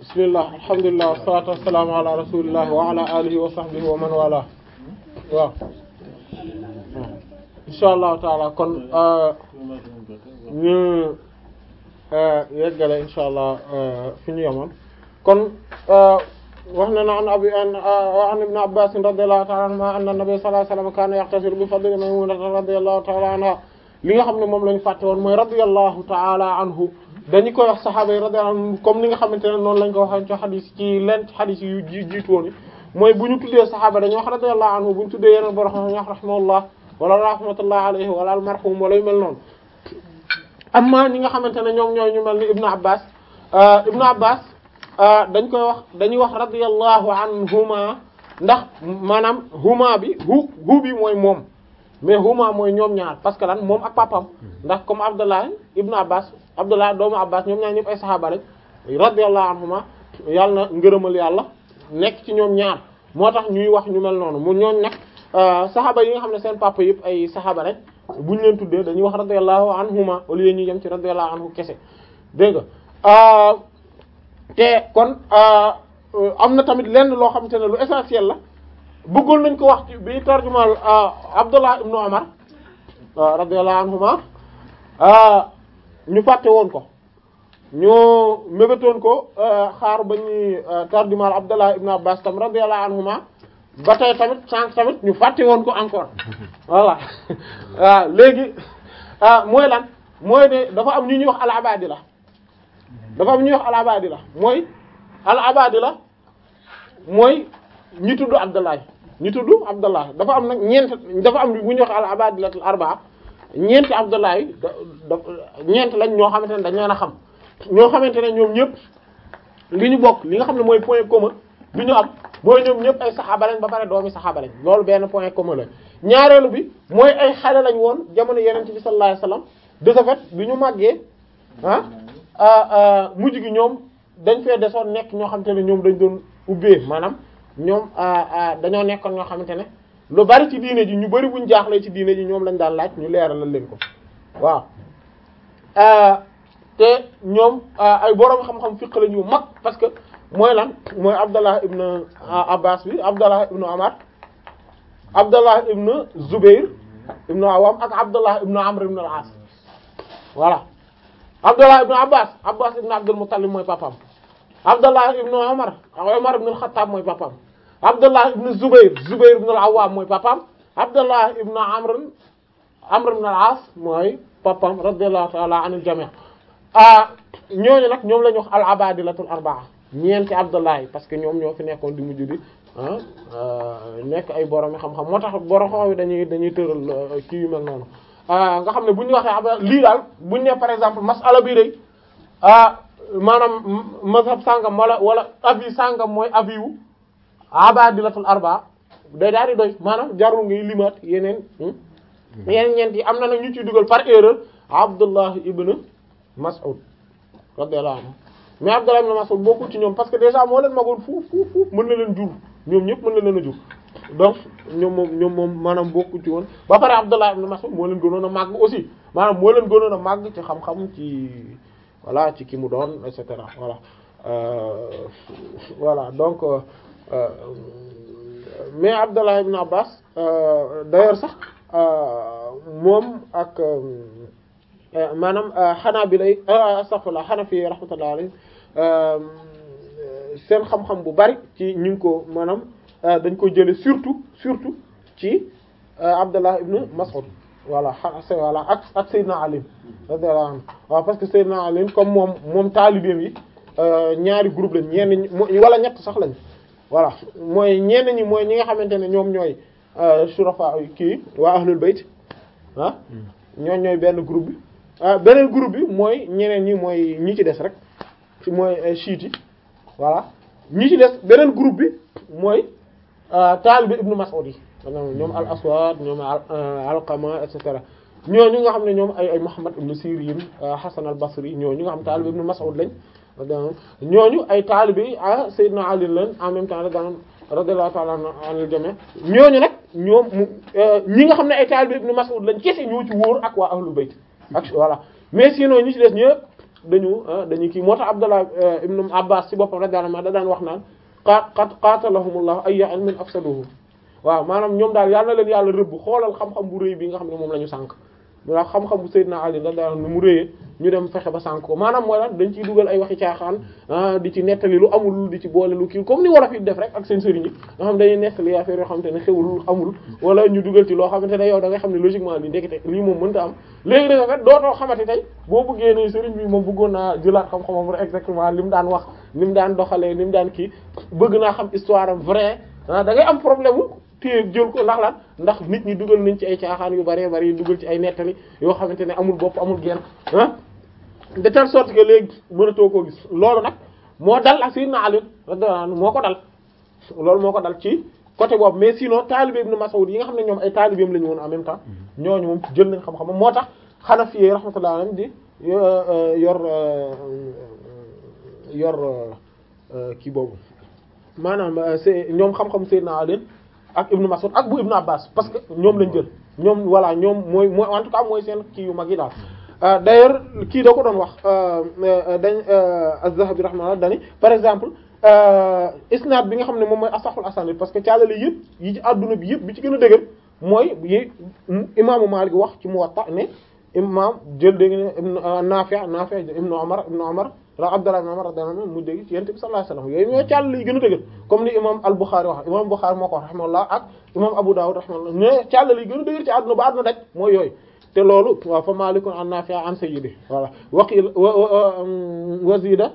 bismillah alhamdulilah wassalatu wassalamu ala rasulillah wa ala alihi wa sahbihi wa man wala waaw insha allahu taala kon ñu yeggale insha allah fi ñu yemoon kon wax na na an abi an an ibn abbas radiyallahu ta'ala anhuma anna nabiy sallallahu alayhi wasallam kana yaqtasiru bi fadli maymunata radiyallahu ta'ala anha li nga xam ne moom la ñu fàtte woon mooy radiyallahu ta'ala anhu dañu koy wax saxaaba yi radiyallahu anhum comme ni nga xamante ne noonu lañ ko waxee ci xadis ci leen xadis yu ji jiitu woon mooy bu ñu tuddee saxaaba dañuy wax radiyallahu anhu bu ñu tuddee yeneen borom xam wax rahimahullah wala rahmatullah alayhi wala al marhum wala yu mel noonu amma ñi nga xamante ne ñoom ñooy ñu mel ni ibnu abbas ibnu abbas dañ koy wax dañuy wax radiyallahu anhuma ndax maanaam huma bi hu hu bi mooy moom mais huma mooy ñoom ñaar parce que lan moom ak papam ndax comme abdullah ibnu abbas abdullah doomu abbas ñoom ñaar ñëpp ay saxaaba lañ radiyallahu anhuma yàlla na ngërëmal yàlla nekk ci ñoom ñaar moo tax ñuy wax ñu mel noonu mu ñooñ nag saxaaba yi nga xam ne seen papa yëpp ay saxaaba lañ bu ñu leen tuddee dañuy wax radiyallahu anhuma au lieu ñu yem ci radiyallahu anhu kese dégg nga te kon am na tamit lenn loo xamante ne lu essentiel la bëggoon nañ ko wax ci bi tarjumal Abdullah ibnu Umar radiyallahu anhuma ñu fàtte woon ko ñu mébétoon ko xaar ba ñuy tarjumal Abdullah ibnu Abbas tam radiyallahu anhuma ba tey tamit sànq tamit ñu fàtte woon ko encore voilà waaw léegi mooy lan mooy ne dafa am ñu ñuy wax al-abadila dafa am ñuy wax al-abadila mooy al-abadila mooy ñi tudd Abdallah ñi tudd Abdallah dafa am nag ñeent dafa am bu ñuy wax al-abadilatul arba'a ñeenti Abdallah yi da ñeent lañ ñoo xamante ne dañ leen a xam ñoo xamante ne ñoom ñëpp li ñu bokk li nga xam ne mooy point commun bi ñu am mooy ñoom ñëpp ay saxaaba lañ ba pare doomi saxaaba lañ loolu benn point commun la ñaareelu bi mooy ay xale lañ woon jamono yeneen bi sallallahu alayhi wasallam de ce fait bi ñu màggee ah mujj gi ñoom dañ fee desoon nekk ñoo xamante ne ñoom dañ doon ubbee maanaam ñoom dañoo nekkoon ñoo xamante ne lu bari ci diine ji ñu bari buñ jaaxlee ci diine ji ñoom lañ daan laaj ñu leeralal leen ko waaw te ñoom ay borom xam-xam fiq lañ yu mag parce que mooy lan mooy Abdallah ibn Abbas bi Abdallah ibn Amar Abdallah ibn Zubair ibn Awam ak Abdallah ibn Amr ibn al-As voilà Abdallah ibn Abbas Abbas ibn Abdul Muttalib mooy papam Abdallah ibn Umar Umar ibn al-Khattab mooy papam Abdallah ibn Zubair Zubair ibn al-Awwam mooy papam Abdallah ibn Amr Amr ibn al-As mooy papam radiyallahu ta'ala anil jami' ah ñooñu nag ñoom la ñu wax al-abadilatul arba'a ñeenti Abdallah yi parce que ñoom ñoo fi nekkoon di mujj di ah nekk ay borom xam-xam moo tax borom xam yi dañuy dañuy tëral kii yu mel noonu nga xam ne bu ñu waxee ab lii daal bu ñu ne par exemple masala bi rek ah maanaam mazhab sàngam wala wala avis sàngam mooy avis wu abadilatul arba day daal di doy maanaam jarul ngay limaat yeneen yeneen ñeent yi am na nag ñu ciy dugal par erreur Abdullah ibn Mas'ud radiyallahu anhu mais Abdullah ibn Mas'ud bokkul ci ñoom parce que déjà moo leen magoon fuuf fuuf fuuf mën na leen jur ñoom ñëpp mën na leen a jur donc ñoom moom ñoom moom maanaam bokku ci woon ba pare Abdullah ibn Mas'ud moo leen gënoon a màgg aussi maanaam moo leen gënoon a màgg ci xam-xam ci voilà ci ki mu doon et cetera voilà voilà donc mais Abdullah ibn Abbas d'ailleurs sax moom ak maanaam Hanabila astaghfirullah Hanafi rahmatullahi alayhi seen xam-xam bu bari ci ñu ngi ko maanaam dañ ko jële surtout surtout ci Abdullah ibn Mas'ud voilà voilà ak ak Seydina Ali radiyallahu anhu waaw parce que Seydina Ali comme moom moom taalibeem yi ñaari groupe lañ ñenn ñi wala ñett sax lañ voilà mooy ñenn ñi mooy ñi nga xamante ne ñoom ñooy shurafa kii waa ahlul bayt ah ñooñ ñooy benn groupe bi beneen groupe bi mooy ñeneen ñi mooy ñi ci des rek mooy chiite yi voilà ñi ci des beneen groupe bi mooy taalibe ibnu Mas'ud yi ñoom al aswad ñoom alqama et cetera ñooñu nga xam ne ñoom ay ay Muhammad ibn Sirin Hasan al Basri ñooñu nga xam taalibe ibnu Mas'ud lañ ñooñu ay taalibe ah Sayyidina Ali lañ en même temps radiyallahu ta'ala anil jami' ñooñu nag ñoom ñi nga xam ne ay taalibe ibnu Mas'ud lañ kese ñoo ci wóor ak waa ahlul bayt ak voilà mais sinon ñi ci des ñëpp dañu dañu kii moo tax Abdullah ibn Abbas ci boppam radiyallahu anhu da daan wax naan qat qat qatalahumullahu ayya ilmin afsaduhu waaw maanaam ñoom daal yal na leen yàlla rëbb xoolal xam-xam bu rëy bi nga xam ne moom la ñu sànk ndax xam-xam bu Seydina Ali da daan nu mu rëyee ñu dem fexe ba sànk ko maanaam mooy lan dañ ciy dugal ay waxi caaxaan di ci nettali lu amul di ci boole lu kii comme ni wolof yi def rek ak seen sëriñ yi nga xam dañuy nettali affaire yoo xamante ne xewul amul wala ñu dugal ci loo xamante ne yow da nga xam ne logiquement li ndekete lii moom mënta am léegi da nga fet dootoo xamante tey boo bëggee ne sëriñ bi moom bëggoon naa jëlaat xam-xamam rek exactement li mu daan wax ni mu daan doxalee ni mu daan kii bëgg naa xam histoire am vrai da ngay am problème mu téye jël ko ndax lan ndax nit ñi dugal nañ ci ay caaxaan yu bëree bëri dugal ci ay nettali yoo xamante ne amul bopp amul genn ah de telle sorte que léegi mënatoo koo gis loolu nag moo dal ak Sayyidina Ali radiyallahu anhu moo ko dal loolu moo ko dal ci côté boobu mais sinon taalibe Ibn Mas'ud yi nga xam ne ñoom ay taalibeem la ñu woon en même temps ñooñu moom jël nañ xam-xam moo tax Hanafi rahmatullahi alayhim di yor yor kii boobu maanaam c'est ñoom xam-xam Sayyidina Ali ak Ibn Mas'ud ak bu Ibn Abbas parce que ñoom lañ jël ñoom voilà ñoom mooy mooy en tout cas mooy seen kii yu mag yi daal d'ailleurs kii da ko doon wax dañ Az-Zahabi rahimahullah dani par exemple isnaad bi nga xam ne moom mooy asaxul asanid parce que càllale yëpp yi ci adduna bi yëpp bi ci gën a dëgër mooy yi imaamu Maalik wax ci Muwatta ne imaam jël dégg ne Naafi' Naafi' ibnu Umar ibnu Umar Abdullah ibn Umar radiyallahu anhu mu dégg ci Yonent bi sallallahu alayhi wasallam yooyu ñoo càllale yi gën a dëgër comme ni imam al-Bukhari wax imam Bukhari moo ko wax rahimahullah ak imam Abu Dawud rahimahullah ne càllale yi gën a dëgër ci àdduna ba àdduna daj mooy yooyu te loolu waaw fa Malikun an Nafi' an sayyidi voilà waqil wazida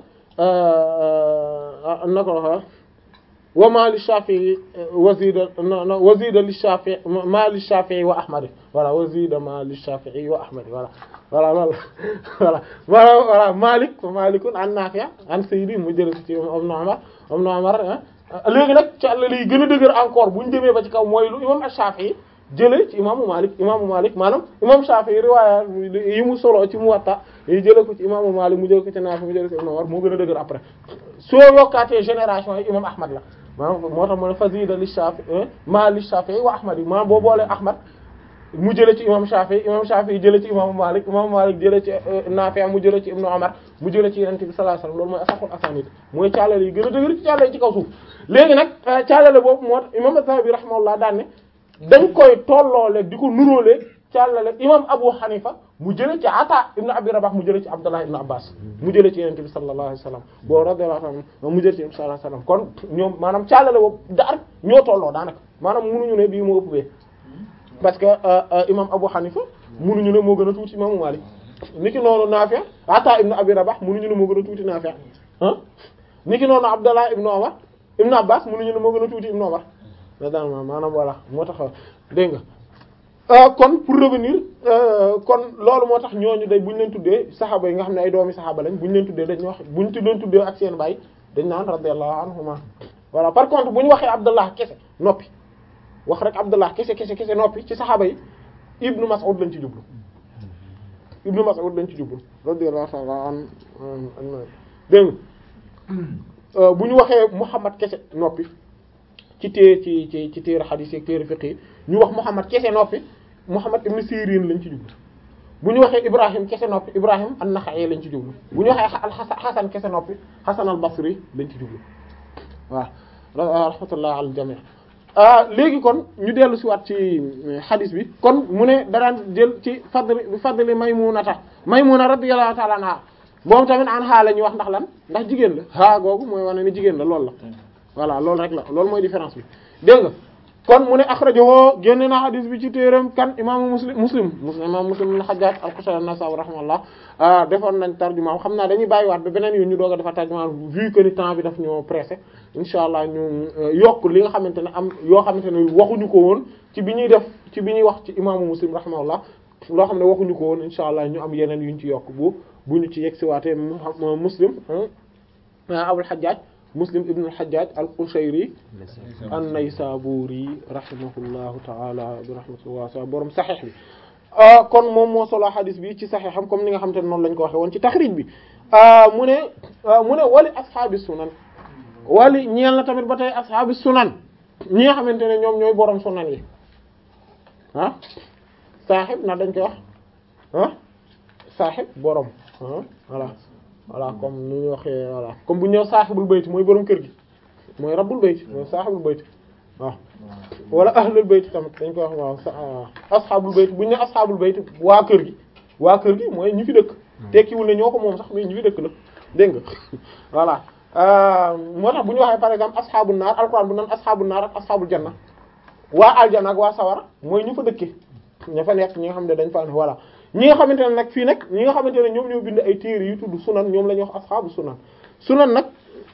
nako waxa wa ma li Shafi'i wazida wazida li Shafi'i ma li Shafi'i wa Ahmad voilà wazida ma li Shafi'i wa Ahmad voilà voilà loolu voilà voilà voilà Malik fa Malikun an Nafi' an sayyidi mu jël ci Ibn Umar Ibn Umar léegi nag ci àll yi gën a dëgër encore bu ñu demee ba ci kaw mooy lu imam Shafi'i jëlee ci imaamu Malik imaamu Malik maanaam imam Shafi'i riwaaya yi mu solo ci Muwatta yi jëlee ko ci imaamu Malik mu jëlee ko ci Naafi mu jëlee ko ci Ibn Umar moo gën a dëgër après soo yokkaatee génération yi imam Ahmad la maanaam moo tax mu ne fazida li Shafi'i ma li Shafi'i wa Ahmad yi maanaam boo boolee Ahmad mu jëlee ci imam Shafi'i imam Shafi'i jëlee ci imaamu Malik imaamu Malik jëlee ci Naafi mu jëlee ci Ibn Umar mu jëlee ci Yonent bi sallallahu alayhi wasallam loolu mooy asaqul asanid mooy caalale yi gën a dëgër ci caalale yi ci kaw suuf léegi nag caalale boobu moo tax imam Az-Zahabi rahimahullah daan ne dañ koy tolloolee di ko nuróolee càllale imam Abu Hanifa mu jëlee ci Ata ibn Abi Rabah mu jëlee ci Abdullah ibn Abbas mu jëlee ci Yonent bi sallallahu alayhi wasallam boo radiyallahu anhu mu jëlee ci sallallahu alayhi wasallam kon ñoom maanaam càllale boobu daar ñoo tolloo daanaka maanaam munuñu ne bii moo ëpp bee parce que imam Abu Hanifa munuñu ne moo gën a tuuti imaamu Malik niki noonu Nafi' Ata ibn Abi Rabah munuñu ne moo gën a tuuti Nafi' ah niki noonu Abdullah ibn Umar ibn Abbas munuñu ne moo gën a tuuti ibn Umar da daan maanaam voilà moo tax dégg nga kon pour revenir kon loolu moo tax ñooñu day bu ñu leen tuddee saxaaba yi nga xam ne ay doomi saxaaba lañ bu ñu leen tuddee dañuy wax bu ñu leen tuddee ak seen baay dañ naan radiyallahu anhuma voilà par contre bu ñu waxee Abdullah kese noppi wax rek Abdullah kese kese kese noppi ci saxaaba yi Ibnu Mas'ud lañ ci jublu Ibnu Mas'ud lañ ci jublu radiyallahu ta'ala an dégg nga bu ñu waxee Muhammad kese noppi ci téere ci ci ci téere xadiis ak téere fiqh ñu wax Muhammad kese noppi Muhammad ibn Sirin lañ ci jublu bu ñu waxee Ibrahim kese noppi Ibrahim an-Nakha'i lañ ci jublu bu ñu waxee Hasan kese noppi Hasan al-Basri lañ ci jublu waaw rahmatullah al jami' léegi kon ñu dellu si waat ci xadiis bi kon mu ne daraan jël ci fadli bi fadli Maymunata Maymuna radiyallahu ta'ala anha moom tamit an xaa la ñuy wax ndax lan ndax jigéen la xaa googu mooy wane ni jigéen la loolu la voilà loolu rek la loolu mooy différence bi dégg nga kon mu ne akhrajahu génne na hadis bi ci téeram kan imaamu muslim muslim muslim imam muslim ibn hajjaj al-Qushayri an-Nasa'i rahimahullah defoon nañ tarjuma xam naa dañuy bàyyiwaat ba beneen yoon ñu doog a defar tarjuma vu que ni temps bi daf ñoo pressé insha allah ñu yokk li nga xamante ne am yoo xamante ne waxuñu ko woon ci bi ñuy def ci bi ñuy wax ci imaamu muslim rahimahullah loo xam ne waxuñu ko woon insha allah ñu am yeneen yuñ ci yokk bu bu ñu ci yegg si waatee muslim abul hajjaj muslim ibn al-hajjaj al-qushayri an-naysaburi rahimahullahu ta'ala bi rahmatihi wasi'a borom saxiix bi kon moom moo solo xadis bi ci saxiixam comme ni nga xamante ne noonu lañ ko waxe woon ci taxrij bi mu ne mu ne wali ashaabi sunan wali ñeel na tamit ba tey ashaabi sunan ñi nga xamante ne ñoom ñooy borom sunan yi ah saaxib na dañ koy wax ah saaxib borom voilà voilà comme ni ñu waxee voilà comme bu ñu ñëw saaxibul bayti mooy borom kër gi mooy rabbul bayti mooy saaxibul bayti waaw wala ahlul bayti tamit dañ koy wax waaw sa asxaabul bayti bu ñu ne asxaabul bayti waa kër gi waa kër gi mooy ñi fi dëkk tekkiwul ne ñoo ko moom sax mais ñi fi dëkk la dégg nga voilà moo tax bu ñu waxee par exemple asxaabul naar alquran bu naan asxaabul naar ak asxaabul janna waa aljana ak waa sawara mooy ñu fa dëkkee ña fa nekk ñi nga xam ne dañ fa ne voilà ñi nga xamante ne nag fii nag ñi nga xamante ne ñoom ñoo bind ay téere yu tudd sunan ñoom la ñuy wax asxaabu sunan sunan nag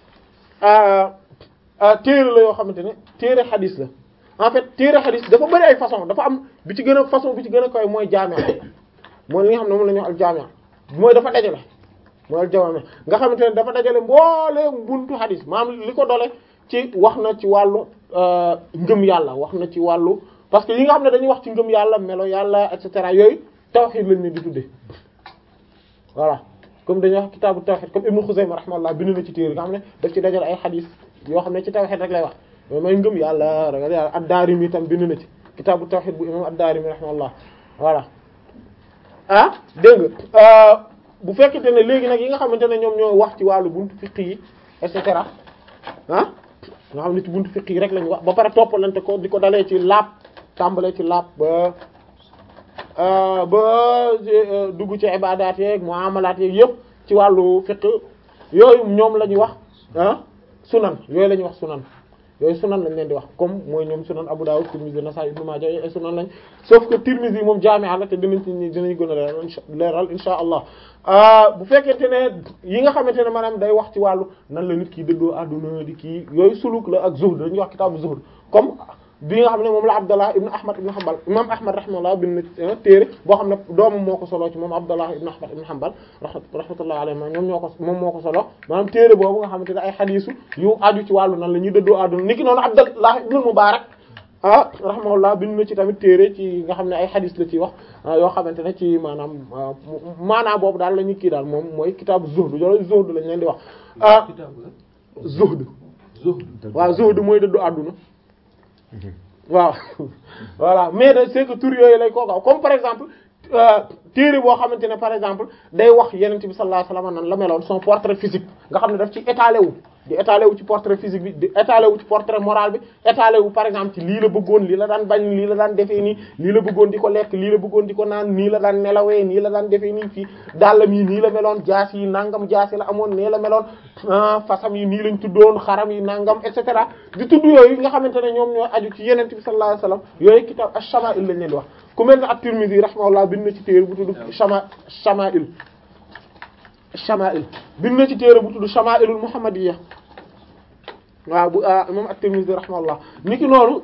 téere la yoo xamante ne téere xadis la en fait téere xadis dafa bari ay façon dafa am bi ci gën a façon bi ci gën a koy mooy jaamia mooy li nga xam ne moom la ñuy wax al jaamia mooy dafa dajale mooy al jaamia nga xamante ne dafa dajale mbooleem buntu xadis maanaam li ko dole ci wax na ci wàllu ngëm yàlla wax na ci wàllu parce que yi nga xam ne dañuy wax ci ngëm yàlla melo yàlla et cetera yooyu tawhid lañ ne di tuddee voilà comme dañuy wax kitaabu tawhid comme Ibnu Xuzayma rahimahullah bind na ci téere nga xam ne daf ci dajale ay xadis yoo xam ne ci tawhid rek lay wax mooy may ngëm yàlla ragal yàlla ad-Daarimi tam bind na ci kitaabu tawhid bu imam ad-Daarimi rahimahullah voilà ah dégg nga bu fekkente ne léegi nag yi nga xamante ne ñoom ñoo wax ci wàllu buntu fiqh yi et cetera ah nga xam ne ci buntu fiqh yi rek lañu wax ba pare toppalante ko di ko dalee ci laab tàmbalee ci laab ba ba dugg ci ibadaat yeeg muamalaat yeeg yëpp ci wàllu fiqh yooyu ñoom la ñuy wax ah sunan yooyu la ñuy wax sunan yooyu sunan lañ leen di wax comme mooy ñoom sunan Abu Dawud Tirmidhi Nasa'i Ibn Majah ay sunan lañ sauf que Tirmidhi moom jaami'a la te dinañ ci dinañ gën a leeral leeral insha allah bu fekkente ne yi nga xamante ne maanaam day wax ci wàllu nan la nit ki dëddoo àdduna di kii yooyu suluk la ak zuhd dañuy wax kitaabu zuhd comme bi nga xam ne moom la Abdallah ibn Ahmad ibn Hanbal imam Ahmad rahimahullah bind na téere boo xam ne doomam moo ko solo ci moom Abdallah ibn Ahmad ibn Hanbal rahmatullahi alayhi ma ñoom ñoo ko moom moo ko solo maanaam téere boobu nga xamante ne ay xadiisu yu aju ci wàllu nan la ñuy dëddoo àdduna niki noonu Abdallah ibn Mubarak ah rahimahullah bind na ci tamit téere ci nga xam ne ay xadiis la ci wax yoo xamante ne ci maanaam maanaam boobu daal la ñu kii daal moom mooy kitaabu zuhd yooyu zuhd lañ leen di wax ah zuhd waaw zuhd mooy dëddu àdduna waaw voilà mais de c'est que tur yooyu lay koo gaaw comme par exemple téere boo xamante ne par exemple day wax yenent bi sallallahu alayhi wasallam nan la meloon son portrait physique nga xam ne daf ci étalé wu di étalé wu ci portrait physique bi di étalé wu ci portrait moral bi étalé wu par exemple ci lii la bëggoon lii la daan bañ lii la daan defee nii lii la bëggoon di ko lekk lii la bëggoon di ko naan nii la daan nelawee nii la daan defee nii fii dàllam yi nii la meloon jaas yi nangam jaas yi la amoon nee la meloon fasam yi nii lañ tuddoon xaram yi nangam et cetera di tudd yooyu nga xamante ne ñoom ñoo aju ci yenent bi sallallahu alayhi wasallam yooyu kitab ash-shama'il lañ leen di wax ku mel ne at-Tirmidhi rahimahullah bind na ci téere bu tudd shama shama'il shama'il bind na ci téere bu tudd shama'ilul muhammadiyya waaw bu imam at-Tirmidhi rahimahullah niki noonu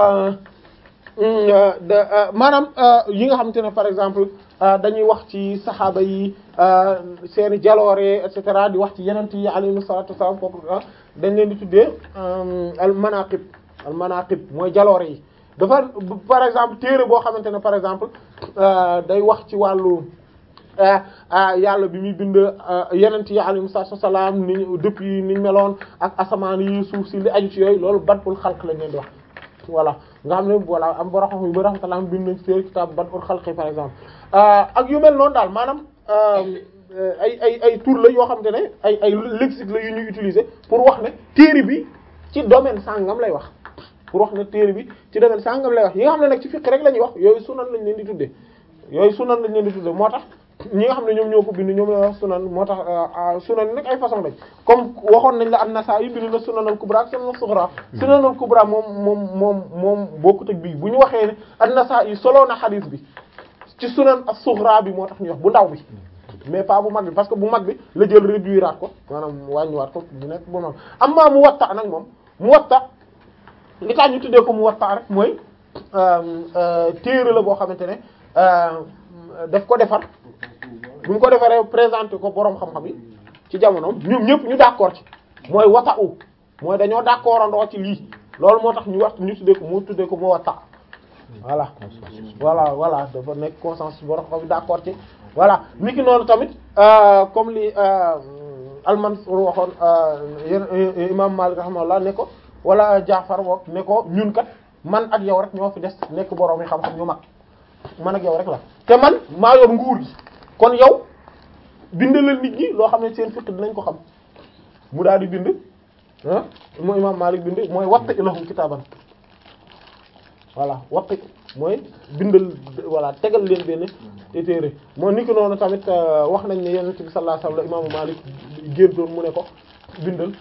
maanaam yi nga xamante ne par exemple dañuy wax ci saxaaba yi seeni jaloore et cetera di wax ci yenent yi alayhi salatu wassalam kooku dañ leen di tuddee al manaqib al manaqib mooy jaloore yi dafa par exemple téere boo xamante ne par exemple day wax ci wàllu yàlla bi muy bind yenent yi alayhi salaam ni depuis niñ meloon ak asamaan yi suuf si li aju ci yooyu loolu badul xalq lañ leen di wax voilà nga xam ne voilà am boroxam yu ba rahmatullah bind nañ ci téere kitaab badul xalq par exemple ak yu mel noonu daal maanaam ay ay ay tur la yoo xamante ne ay ay lexique la yu ñuy utiliser pour wax ne téere bi ci domaine sàngam lay wax pour wax ne téere bi ci domaine sàngam lay wax yi nga xam ne nag ci fiqh rek la ñuy wax yooyu sunan lañ leen di tuddee yooyu sunan lañ leen di tuddee moo tax ñi nga xam ne ñoom ñoo ko bind ñoom la wax sunan moo tax sunan nag ay façon lañ comme waxoon nañ la an-Nasa'i bind na sunan al-kubra ak sunan al-sughra sunan al-kubra moom moom moom moom bokkut ak bii bu ñu waxee ne an-Nasa'i soloo na xadiis bi ci sunan as-sughra bi moo tax ñu wax bu ndaw bi mais pas bu mag bi parce que bu mag bi la jël réduiraat ko maanaam wàññiwaat ko bu nekk bu mag amma Muwatta nag moom Muwatta li tax ñu tuddee ko Muwatta rek mooy téere la boo xamante ne daf ko defar bu ñu ko defaree présenté ko boroom xam-xam yi ci jamonoom ñoom ñëpp ñu d'accord ci mooy wata u mooy dañoo d'accord andoo ci lii loolu moo tax ñu wax ñu tuddee ko mu tuddee ko Muwatta voilà voilà voilà dafa nekk consensus boroom xam d'accord ci voilà ni ki noonu tamit comme li al-Mansur waxoon imam Malik rahimahullah ne ko wala Jaafar wax ne ko ñun kat man ak yow rek ñoo fi des nekk boroom yi xam-xam ñu mag man ak yow rek la te man maa yor nguur gi kon yow bindalal nit ñi loo xam ne seen fiqh dinañ ko xam mu daal di bind ah mooy imam Malik bind mooy watta ilahum kitaaban voilà watta mooy bindal voilà tegal leen benn te téere moo ni ki noonu tamit wax nañ ne yonent bi sallallahu alayhi wasallam la imaamu Malik génn doon mu ne ko bindal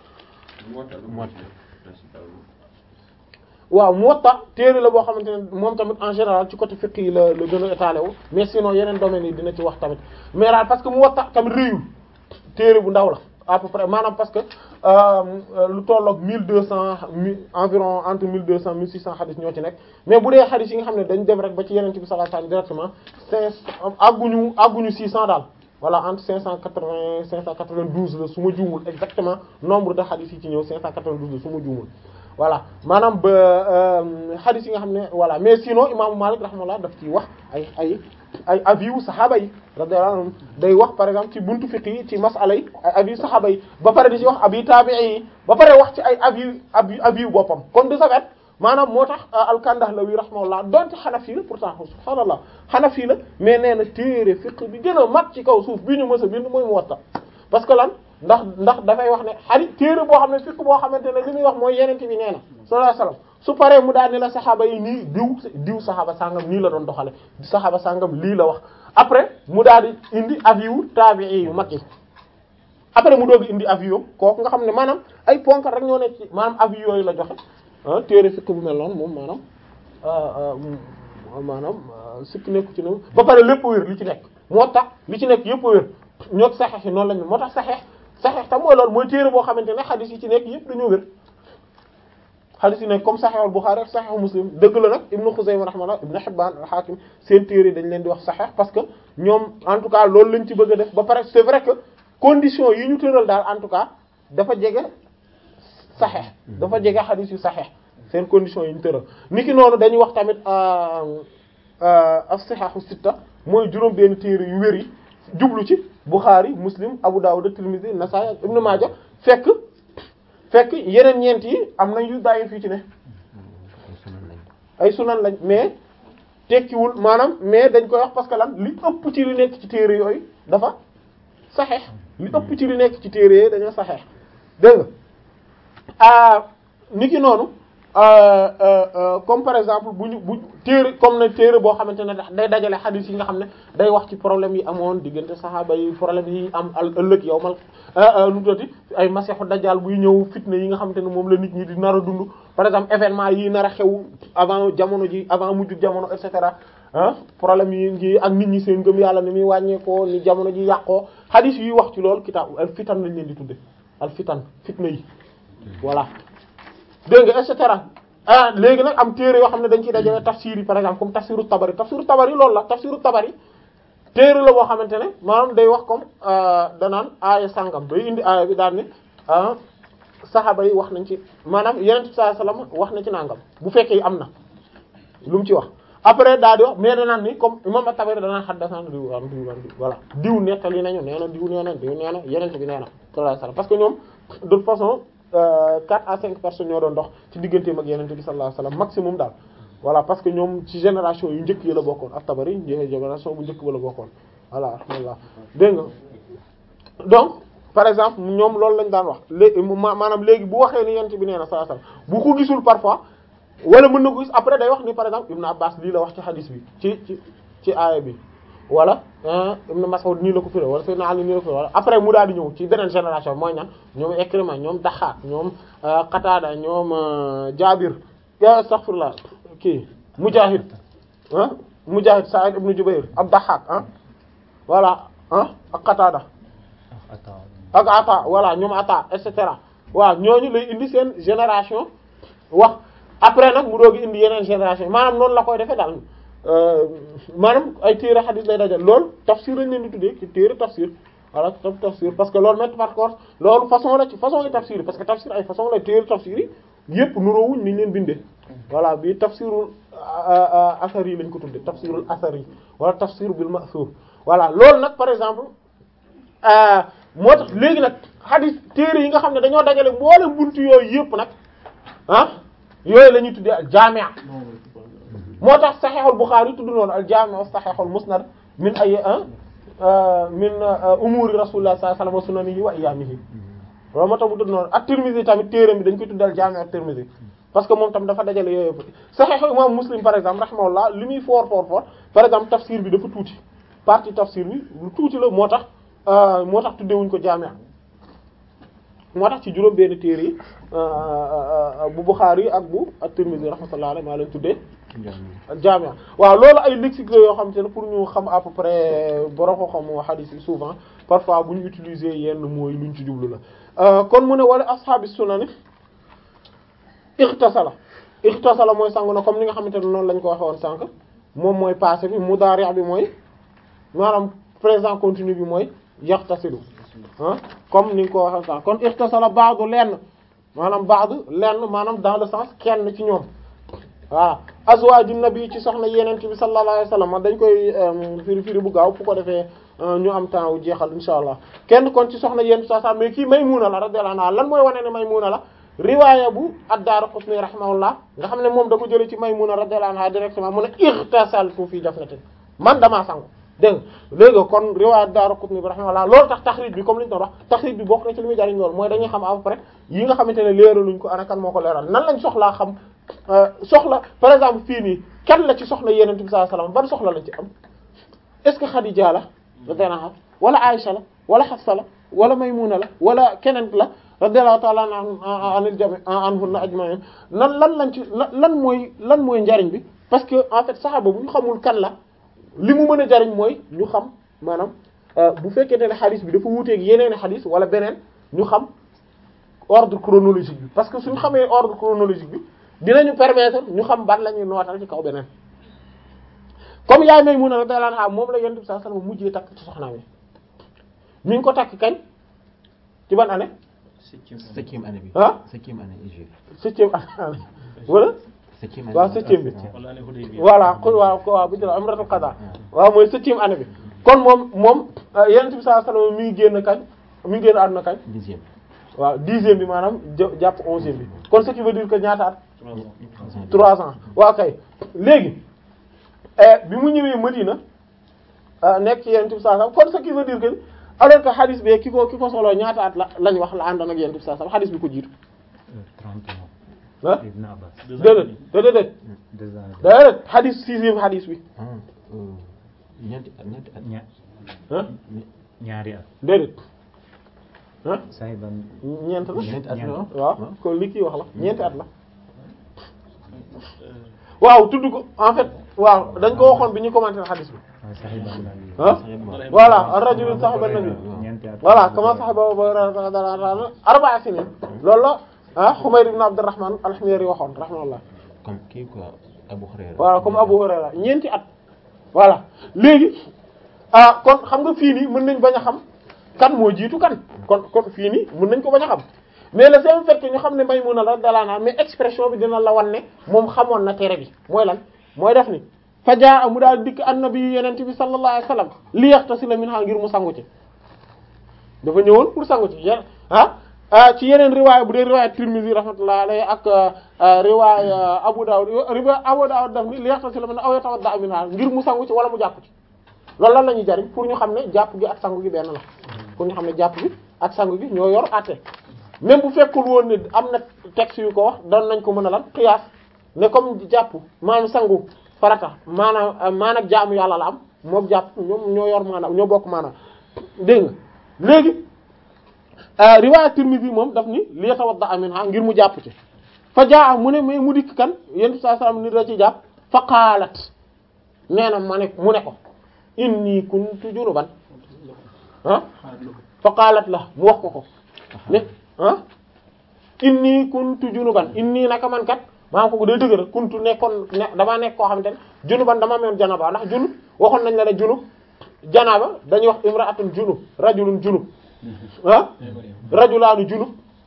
waaw Muwatta téere la boo xamante ne moom tamit en général ci côté fiqh yi la la gën a étalé wu mais sinon yeneen domaines yi dina ci wax tamit mais daal parce que Muwatta tamit réyul téere bu ndaw la à peu près maanaam parce que lu tolloog mille deux cent environ entre mille deux cent mille six cent xadis ñoo ci nekk mais bu dee xadis yi nga xam ne dañ dem rek ba ci yeneen bi sallallahu alayhi wasallam directement cinq àgguñu àgguñu six cent daal voilà entre cinq cent quatre-vingts cinq cent quatre-vingt-douze la su ma juumul exactement nombre de xadis yi ci ñëw cinq cent quatre-vingt-douze la su ma juumul voilà maanaam ba xadis yi nga xam ne voilà mais sinon imaamu Malik rahimahullah daf ciy wax ay ay ay avis wu saxaaba yi radiyallahu anhum day wax par exemple ci buntu fiqh yi ci masala yi ay avis saxaaba yi ba pare di ci wax avis tabi'i yi ba pare wax ci ay avis avis avis boppam kon de ce fait maanaam moo tax al-Kandahlawi rahimahullah donte Hanafi la pourtant subhaanallah Hanafi la mais nee na téere fiqh bi gën a mat ci kaw suuf bi ñu mës a bind mooy Muwatta parce que lan ndax ndax dafay wax ne xari téere boo xam ne fiqh boo xamante ne li muy wax mooy yenente bi nee na sallallahu alayhi wasallam su paree mu daal ni la saxaaba yi nii diw diw saxaaba sangam nii la doon doxale saxaaba sangam lii la wax après mu daal di indi avis yu tabi'i yu mag yi après mu doog indi avis yu kooku nga xam ne maanaam ay ponkal rek ñoo nekk ci maanaam avis yooyu la joxe ah téere fiqh bu mel noonu moom maanaam maanaam sikk nekku ci noonu ba pare lépp wér li ci nekk moo tax li ci nekk yëpp wér ñoo saxeex yi noonu lañu moo tax saxeex saxeex tam mooy loolu mooy téere boo xamante ne xadis yi ci nekk yëpp dañoo wér xadis yi nekk comme Sahih al-Bukhari ak Sahih Muslim dëgg la nag Ibn Khuzaymah rahimahullah Ibn Hibban al-Hakim seen téere dañ leen di wax Sahih parce que ñoom en tout cas loolu lañ ci bëgg a def ba pare c'est vrai que conditions yi ñu tëral daal en tout cas dafa jege Sahih dafa jege xadis yu Sahih seen conditions yi ñu tëral niki noonu dañuy wax tamit as-Sihah as-sitta mooy juróom benn téere yu wér yi jublu ci Bukhari Muslim Abu Dawud Tirmidhi Nasa'i ak Ibn Majah fekk fekk yeneen ñeent yi am nañ yu bàyyi fii ci ne ay sunan lañ mais tekkiwul maanaam mais dañ koy wax parce que lan li ëpp ci li nekk ci téere yooyu dafa saxeex li ëpp ci li nekk ci téere yooyu dañoo saxeex dégg nga ah niki noonu comme par exemple bu ñu bu téere comme ne téere boo xamante ne day dajale xadiis yi nga xam ne day wax ci problème yi amoon diggante saxaaba yi problème yi am al ëllëg yow mal nu tuddati ay masexu dajjal buy ñëw fitna yi nga xamante ne moom la nit ñi di nar a dund par exemple événement yi nar a xew avant jamono ji avant mujj jamono et cetera ah problème yi ngi ak nit ñi seen ngëm yàlla ni muy wàññeekoo ni jamono ji yàqoo xadiis yuy wax ci loolu kitaab al fitan lañ leen di tudde al fitan fitna yi voilà dégg nga et cetera ah léegi nag am téere yoo xam ne dañ ciy dajale tafsir yi par exemple comme tafsiru tabari tafsiru tabari loolu la tafsiru tabari téere la boo xamante ne maanaam day wax comme danaan aaya sàngam day indi aaya bi daal ne ah saxaaba yi wax nañ ci maanaam yeneen bi sallallahu alayhi wasallam wax na ci nangam bu fekkee am na lu mu ci wax après daal di wax mais danaan ni comme imam at-Tabari danaan xaddasaan diw am diw am diw voilà diw nettali nañu nee na diw nee na diw nee na yeneen bi nee na sallallahu alayhi wasallam parce que ñoom de toute façon quatre à cinq personnes ñoo doon dox ci digganteem ak yeneen bi sallallahu alayhi wasallam maximum daal voilà parce que ñoom ci génération yu njëkk yi la bokkoon at-Tabari génération bu njëkk ba la bokkoon voilà alhamdulillah dégg nga donc par exemple ñoom loolu lañ daan wax léegi maanaam léegi bu waxee ni yent bi nee na sallallahu alayhi wasallam bu ko gisul parfois wala mën na ko gis après day wax ni par exemple Ibn Abbas lii la wax ci hadis bi ci ci ci aaya bi wala Ibn Mas'ud nii la ko firé wala Sayyidina Ali nii la ko firé wala après mu daal di ñëw ci beneen génération mooy ñan ñoom Ikrima ñoom Daxaak ñoom Qatada ñoom Jaabir astaghfirullah kii Mujahid ah Mujahid Sa'id ibn Jubayr ab Daxaak ah voilà ah ak Qatada ak Ata voilà ñoom Ata et cetera waaw ñooñu lay indi seen génération wax après nag mu doogi indi yeneen génération maanaam noonu la koy defee daal maanaam ay téere xadis lay dajal loolu tafsir lañ leen di tuddee ci téere tafsir voilà tam tafsir parce que loolu met par contre loolu façon la ci façon yi tafsir parce que tafsir ay façon la téere tafsir yi yëpp nuroowuñ ni ñu leen bindee voilà bii tafsirul asar yi lañ ko tuddee tafsirul asar yi wala tafsir bil ma'thur voilà loolu nag par exemple moo tax léegi nag xadis téere yi nga xam ne dañoo dajale mboolem buntu yooyu yëpp nag ah yooyu la ñuy tuddee al jaami' moo tax saxiixul Buxaari tudd noonu al jaami' saxiixul musnad min ay min umuri rasulullah sallallahu alayhi wasallam wa sunanihi wa iyamihi loolu moo tax mu tudd noonu at-Tirmidhi tamit téeram bi dañ koy tuddal jaami at-Tirmidhi parce que moom tam dafa dajale yooyu yëpp Sahih imam Muslim par exemple rahimahullah li muy fort fort fort par exemple tafsir bi dafa tuuti partie tafsir bi lu tuuti la moo tax moo tax tuddewuñ ko jaami moo tax ci juróom benn téere yi bu Bukhari ak bu at-Tirmidhi rahmatullah alayhi maa leen tuddee jaami waaw loolu ay lexique la yoo xam te ne pour ñu xam à peu près borom xam hadith yi souvent parfois bu ñu utiliser yenn mooy luñ ci jublu la kon mu ne wala ashaabi sunani ixtasala ixtasala mooy sangu na comme ni nga xamante ne noonu lañ ko waxe woon sànq moom mooy passé bi mudaari' bi mooy maanaam présent continu bi mooy yaxtasilu ah comme ni nga ko waxe sànq kon ixtasala ba'du lenn maanaam ba'du lenn maanaam dans le sens kenn ci ñoom voilà azwaaju nabi ci soxna yeneen bi sallallahu alayhi wasallam dañ koy firi firi bu gaaw fu ko defee ñu am temps wu jeexal insha allah kenn kon ci soxna yenn sa sa mais kii Maymuna la radiyallahu anha lan mooy wane ne Maymuna la riwaaya bu ad-Daaraqutni rahimahullah nga xam ne moom da ko jëlee ci Maymuna radiyallahu anha directement mu ne ightasaltu fi jafnatin man damaa sangu dégg nga léegi kon riwaaya ad-Daaraqutni bi rahimahullah loolu tax taxriij bi comme li ñu doon wax taxriij bi bokk na ci li muy jariñ loolu mooy dañuy xam à peu près yi nga xamante ne leeraluñ ko ana kan moo ko leeral nan lañ soxlaa xam soxla par exemple fii nii kan la ci soxla Yonent bi sallallahu alayhi wasallam ban soxla lañ ci am est-ce que Khadija la radiyallahu anha wala Aisha la wala Hafsa la wala Maymuna la wala keneen la radiyallahu ta'ala anil jami' anhunna ajma'in nan lan lañ ci lan mooy lan mooy njariñ bi parce que en fait saxaaba bu ñu xamul kan la li mu mën a jariñ mooy ñu xam maanaam bu fekkente ne xadis bi dafa wuuteeg yeneen xadis wala beneen ñu xam ordre chronologique bi parce que suñu xamee ordre chronologique bi dinañu permettre ñu xam ban la ñuy nootal ci kaw beneen comme yaay Maymuna radiyallahu anha moom la Yonent bi sallallahu alayhi wasallam mujjee takk ci soxnaam yi mi ngi ko takk kañ ci ban année. septième année bi. ah septième année hégire. septième année wala. septième année waaw septième bi. voilà kon waaw waaw bu jëlee umratul qada waaw mooy septième année bi. kon moom moom Yonent bi sallallahu alayhi wasallam mi ngi génn kañ mi ngi génn àdduna kañ. dixième. waaw dixième bi maanaam jàpp onzième bi kon ce qui veut dire que ñaata at. trois ans waaw kay léegi bi mu ñëwee Madina nekk ci Yonent bi sallallahu alayhi wasallam kon ce qui veut dire que alors que hadith bi ki ko ki ko solo ñaata at la lañ wax la àndoon ak Yonent bi sallallahu alayhi wasallam hadith bi ko jiitu. trente ans. ah Ibn Abbas. déedéet déedéet deux ans. déedéet hadith sixième hadith bi ah ñeenti at ñeenti at. ña ah ñaari at. déedéet ah Sahiban. ñeent la ñeenti at la waaw kon li kii wax la ñeenti at la waaw tudd ko en fait waaw dañ ko waxoon bi ñu commenté hadith bi waaw Sahiban la lii. ah voilà ar-rajulu sahiba an-nabi ñeenti at. voilà kama sahaba Abu Hurayra arba'a sinin loolu la ah Humayd ibn Abdurrahman al-Himyari waxoon rahimahullah comme kii quoi Abu Hurayra. voilà comme Abu Hurayra ñeenti at voilà léegi ah kon xam nga fii nii mën nañ bañ a xam kan moo jiitu kan kon kon fii nii mën nañ ko bañ a xam mais le seul fait que ñu xam ne Maymuna la dalaana mais expression bi dina la wan ne moom xamoon na tere bi mooy lan mooy def ni fajaa mu daal dikk annabi yenente bi sallallahu alayhi wasallam li yaxtasila minha ngir mu sangu ci dafa ñëwoon pour sangu ci yeen ah ah ci yeneen riwaaya bu dee riwaaya Tirmidhi rahmatullahi alayhi ak riwaaya Abu Dawud riwaaya Abu Dawud daf ni li yaxtasila minha aw yatawadda minha ngir mu sangu ci wala mu jàpp ci loolu lan la ñuy jariñ pour ñu xam ne jàpp gi ak sangu gi benn la pour ñu xam ne jàpp gi ak sangu gi ñoo yor àtte même bu fekkul woon ne am na texte yu ko wax doon nañ ko mën a lan xiyaas ne comme jàpp maanaam sangu farata maanaam maanaam jaamu yàlla la am moom jàpp ñoom ñoo yor maanaam ñoo bokk maanaam dégg nga léegi riwaaya Tirmidhi moom daf ni li yatawadda minha ngir mu jàpp ci fa jaa mu ne mais mu dikk kan yéen saa salaam ni da ci jàpp fa qaalat nee na ma ne mu ne ko inni kuntu junuban ah fa qaalat la mu wax ko ko ne ah inni kuntu junuban inni naka man kat maa ko day dëgg rek kuntu nekkoon ne damaa nekk koo xamante ne junuban dama amoon janaba ndax junub waxoon nañ la ne junub janaba dañuy wax imra'atun junub rajulun junub ah rajulaanu junub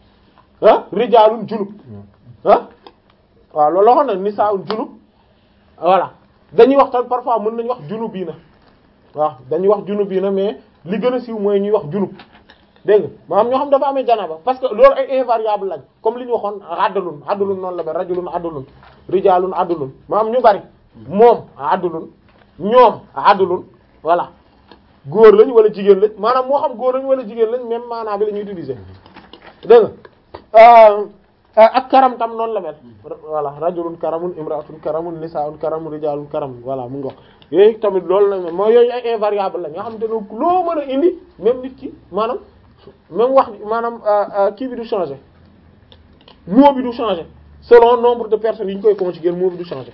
ah rijaalun junub ah waaw loolu waxoon na nisaa'un junub voilà dañuy wax tam parfois mën nañu wax junub bii na waaw dañuy wax junub bii na mais li gën a siiw mooy ñuy wax junub dégg nga maanaam ñoo xam dafa amee janaba parce que loolu ay invariable lañ comme li ñu waxoon addalun addalun noonu la ba rajulun addalun rijaalun addalun maanaam ñu bari moom addalun ñoom addalun voilà góor lañ wala jigéen lañ maanaam moo xam góor lañ wala jigéen lañ même maanaam bi la ñuy utiliser dégg nga ak karam tam noonu la mel voilà rajulun karamun imraatun karamun nisaa'un karamun rijaalun karamun voilà mu ngi wax yooyu tamit loolu la mel mooy yooyu ay invariable la nga xam te ne loo mën a indi même nit ki maanaam même wax maanaam kii bi du changer mot bi du changer selon nombre de personnes yi ñu koy conjuguer mot bi du changer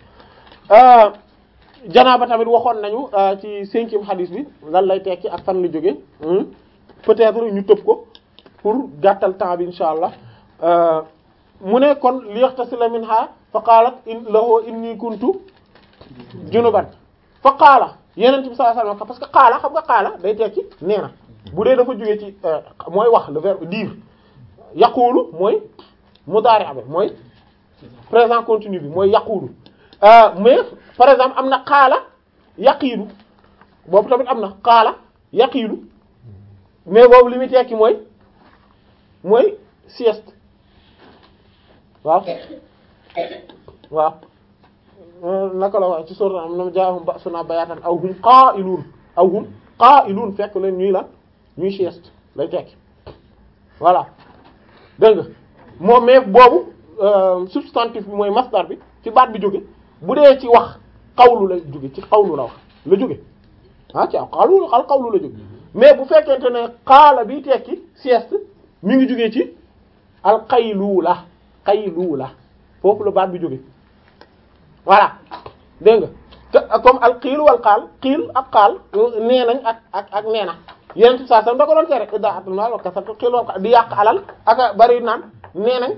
janaaba tamit waxoon nañu ci cinquième hadith bi lan lay tekki ak fan la jóge peut-être ñu tëb ko pour gàttal temps bi insha allah mu ne kon liyaghtasila minha fa qaalat in lahu inni kuntu junuban fa qaala yeneen bi sallallahu alayhi wasallam parce que qaala xam nga qaala day tekki nee na bu dee dafa jógee ci mooy wax le verbe dire yaqulu mooy mudaari bi mooy présent continu bi mooy yaqulu mais par exemple am na qaala yaqiilu boobu tamit am na qaala yaqiilu mais boobu li muy tekki mooy mooy sieste waaw waaw naka la wax ci sourate am na jaahum ba'suna bayaatan aw hum qaa'iluun aw hum qaa'iluun fekk leen ñuy la ñuy sieste lay tekki voilà dégg nga moom mais boobu substantif bi mooy masdar bi ci baat bi jóge bu dee ci wax xawlu la jóge ci xawlu la wax la jóge ah ci xawlu al xawlu la jóge mais bu fekkente ne xaala bi tekki sieste mi ngi jógee ci al qayluula qayluula foofu la baat bi jóge voilà dégg nga comme al qiil wal qaal qiil ak qaal nee nañ ak ak ak nee na yeneen saa sam da ko doon tere idaatul maal wa kasratul qiil wal qaal di yàq alal ak bari naan nee nañ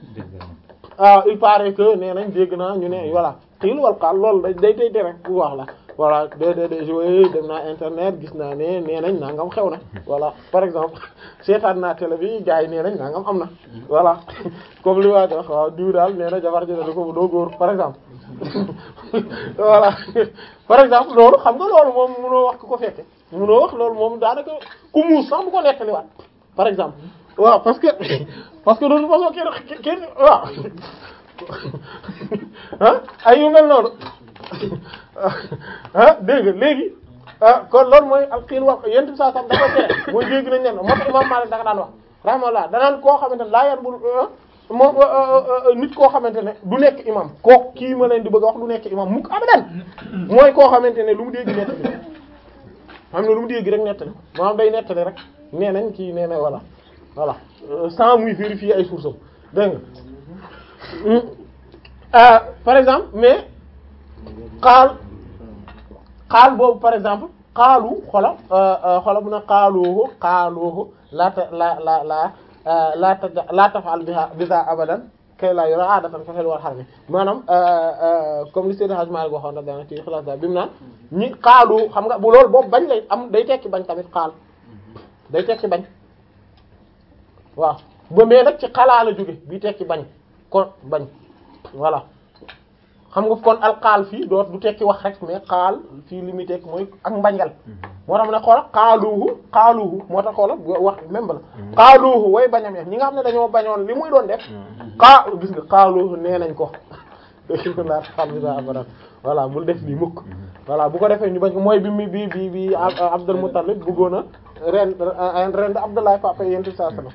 ah il paraît que nee nañ dégg naa ñu ne voilà qiil wal qaal loolu day day tere bu wax la voilà de de de jouer dem naa internet gis naa ne nee nañ nangam xew na voilà par exemple seetaan naa télé bi gars yi nee nañ nangam am na voilà comme li waa di wax waaw diw daal nee na jabar ji ne ko doo góor par exemple voilà par exemple loolu xam nga loolu moom mënoo wax ku ko fekke mënoo wax loolu moom daanaka ku muus sax bu ko nettaliwaat par exemple waaw parce que parce que de toute façon kenn kenn waaw ah ay yu mel noonu ah dégg nga léegi ah kon loolu mooy al xiil wax yenn saa sam da koy tere mooy dégg nañ leen moo tax imam Malik da nga daan wax rahimahullah danaan koo xamante ne laa yan bul moom nit koo xamante ne du nekk imam koo kii ma leen di bëgg a wax du nekk imam mukk abadan mooy koo xamante ne lu mu dégg nettali xam ne lu mu dégg rek nettali maanaam day nettali rek nee nañ kii nee na voilà voilà sans muy vérifier ay sources dégg nga par exemple mais xaal xaal boobu par exemple xaalu xola xola bu na xaaluhu xaaluhu laata la la la laata laa tafal biha biha abadan kay laa yora aadatan fa xel war xar mi maanaam comme li Seydi Hadji Malick waxoon na dana ci xalaas daal bi mu naan ñi xaalu xam nga bu loolu boobu bañ lay am day tekki bañ tamit xaal day tekki bañ waaw ba mais nag ci xalaa la jóge bi tekki bañ kon bañ voilà xam nga kon alxaal fii doo du tekki wax rek mais xaal fii li muy tekki mooy ak mbañgal moo tax ne xoola xaaluuhu xaaluuhu moo tax xoola wax même ba la xaaluuhu way bañam yeex ñi nga xam ne dañoo bañoon li muy doon def xaa gis nga xaaluuhu nee nañ ko laa xam bi abadan voilà bul def lii mukk voilà bu ko defee ñu bañ ko mooy bi mi bi bi bi Abdul Muttalib bëggoon a ren ren Abdullah papa yenti saa sallam